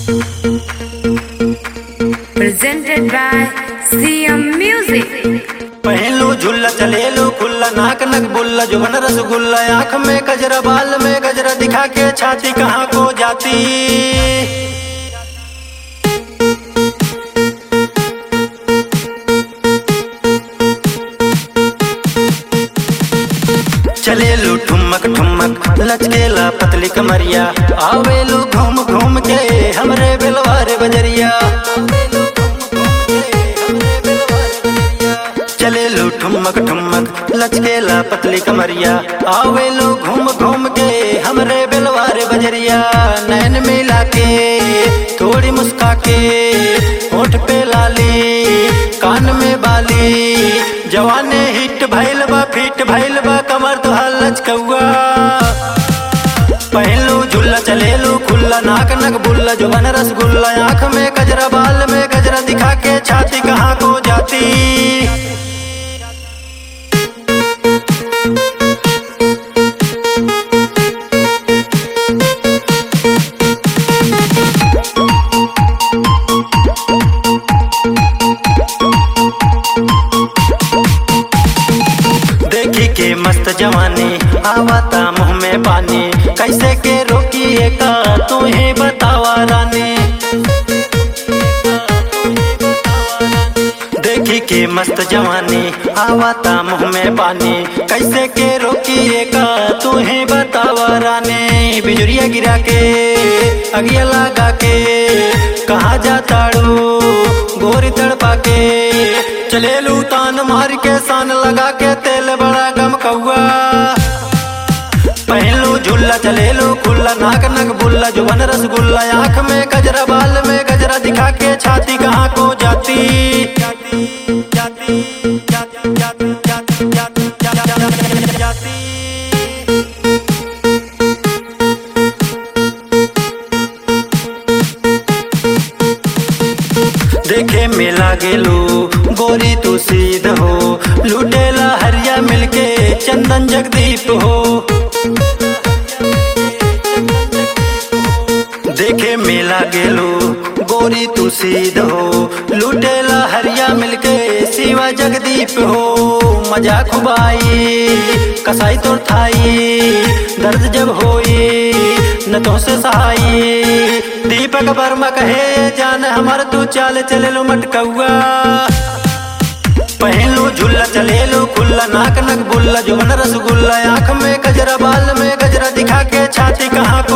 presented by CM Music. पहलू झुल्ला चलेलू खुल्ला नाक नक बुल्ला जुबन रसगुल्ला आंख में गजरा बाल में गजरा दिखा के छाती कहाँ को जाती चलेलू ठुमक ठुमक लचकेला पतली कमरिया आवेलू घूम घूम के हमरे बिलवार बजरिया चलेलू ठुमक ठुमक लचकेला पतली कमरिया आवेलू घूम घूम के हमरे बिलवार बजरिया नैन मिला के थोड़ी मुस्का के होठ पे लाली कान में बाली जवाने हिट भैल बा फिट भैल बा कमर तुहार लचकौआ पहलू झुल्ला चलेलू खुल्ला नाक नक बुल्ला जुबन रसगुल्ला आंख में गजरा बाल में गजरा दिखा के छाती कहाँ को जाती देखी के मस्त जवानी आवाता मुंह में पानी कैसे के रोकी का तू ही बतावा रानी देखी के मस्त जवानी आवाता मुंह में पानी कैसे के रोकी का तू ही बतावा रानी बिजुरिया गिरा के अगिया लगा के कहाँ जाताड़ू गोरी तड़पा के चलेलू तान मार के सान लगा के तेल बड़ा गम कौआ पहलू झुल्ला चलेलू खुल्ला नाक नक बुल्ला जुबन रसगुल्ला आंख में गजरा बाल में गजरा दिखा के छाती कहाँ को जाती जाती जाती जाती जाती जाती जाती जाती जाती देखे में लागेलू गोरी तू सीध हो लुटेला हरिया मिलके चंदन जगदीप हो देखे में लागेलू गोरी तू सीध हो लुटेला हरिया मिलके शिवा जगदीप हो मजा खुबाई कसाई तोर थाई दर्द जब होई न तो से सहाई दीपक वर्मा कहे जान हमार तू चाल चलेलू मटकौआ पहलू झुल्ला चलेलू खुल्ला नाक नक बुल्ला जुबन रसगुल्ला आंख में गजरा बाल में गजरा दिखा के छाती कहाँ